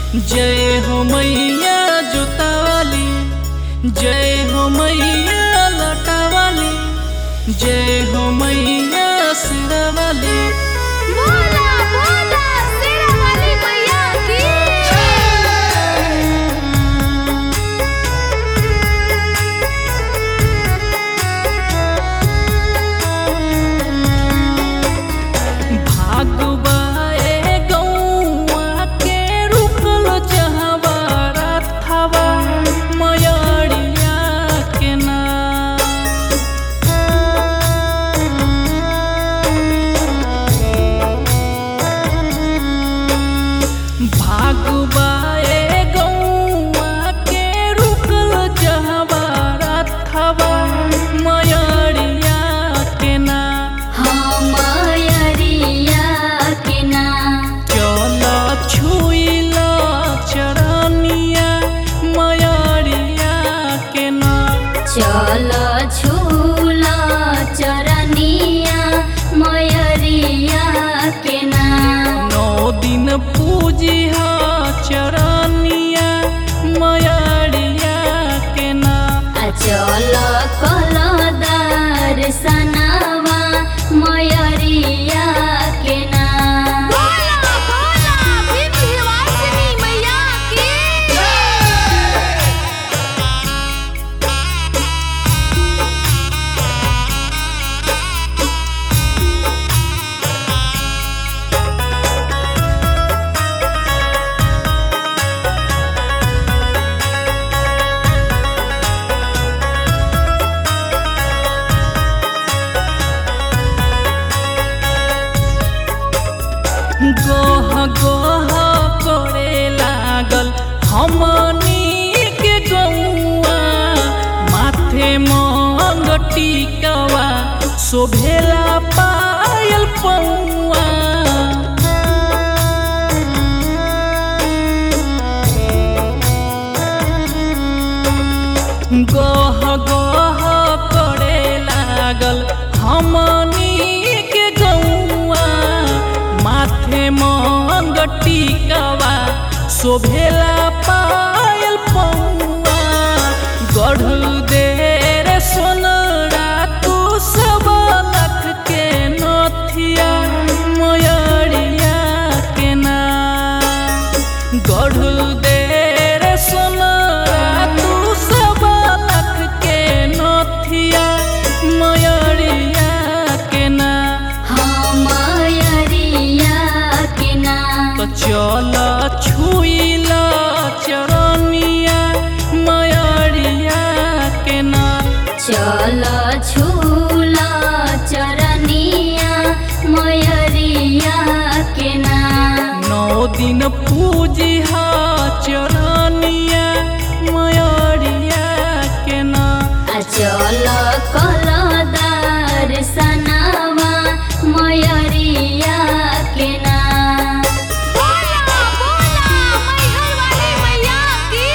जय हो मैया जोतावाली जय हो मैया लटावाली जय हो मैया सिरावाली बोला बोला शेरा वाली मैया की भागवाए गौआ के रुकल जहवा रथवा मयरिया के ना भागवाए गौआ के रुकल जहवा रथवा मयरिया के ना हमरिया के ना चल छुइला चरनिया मयरिया के ना चल झूला चरनिया मयरिया के ना नौ दिन पूजिहा चरनिया मयरिया के ना चल कलदार सनावा मयरिया के ना बोला बोला विंध्यवासिनी मैया की गोह गोह करे लागल हमनी के गौआ माथे मंग टिकवा शोभेला पायल पौआ गह गह करे लागल हमनी के गौआ माथे मंग टिकवा शोभेला पायल पौआ गढ़ देर सोनरा तू सब लख के नथिया मयरिया के ना गढ़ देर सोनरा तू सब लख के नथिया मयरिया के ना हमरिया के ना तो चल छुइला चरनिया मयरिया के ना चल झूला चरनिया मयरिया के ना नौ दिन पूजिहा चरनिया मयरिया के ना चल कलदार सनावा मयरिया के ना बोला बोला मैहर वाली मैया की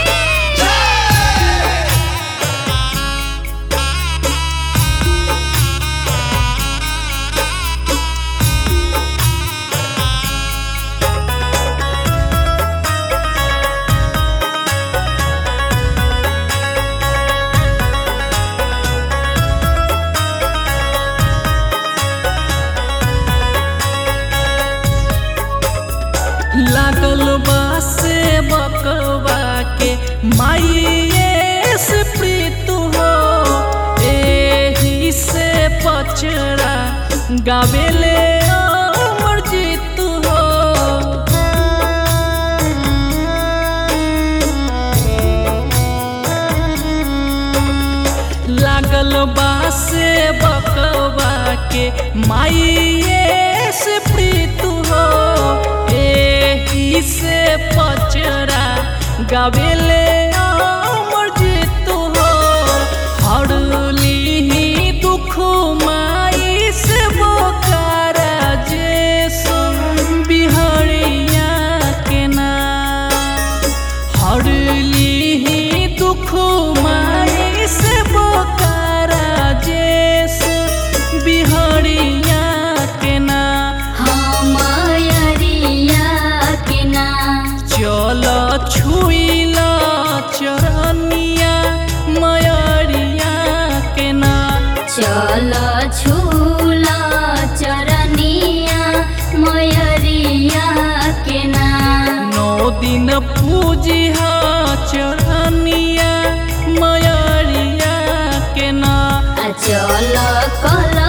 लागल बासे बकवा के माइये से प्रीत हो एही से पचरा गावेले अमर जीत हो लागल बासे बकवा के माइये से प्रीत हो एही से पचरा गावेले अमर जीत हो हरली दुख माई से बोकारा जे सुन बिहरिया के ना हरली दुख माई से बोकारा जे सुन बिहरिया के ना हमरिया के ना चल चल छूला चरनिया मयरिया के ना नौ दिन पूजिहा चरनिया मयरिया के ना चल कल